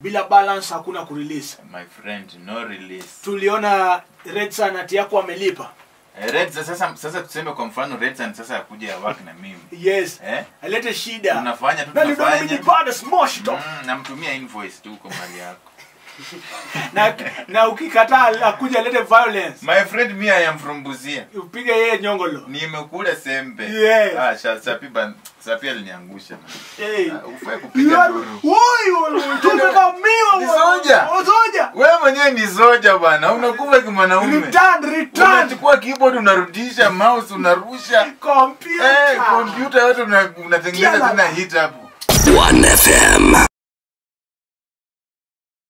bila balance hakuna kurelease my friend no release tuliona red sun ati yako amelipa Eh, Red sasa sasa tuseme kwa mfano Red Sun sasa akuja work na mimi yes eh alete shida tunafanya tu na ndio mimi tunafanya nipande smosh to Mm, namtumia invoice tu kwa mali yako na na ukikataa akuja alete violence my friend me I am from Busia upige yeye nyongolo nimekula sembe Yes. ah sha- sapi ban sapi aliniangusha hey Ah, ufai You kupiga are- duru Woi, woi, tumevamiwa Ni bwana. soja. Oh, soja wewe mwenyewe ni soja bwana unakufa kimwanaume return return unachukua keyboard unarudisha mouse unarusha computer eh kompyuta yote una- unatengeneza Kiala. tena hit hapo 1FM.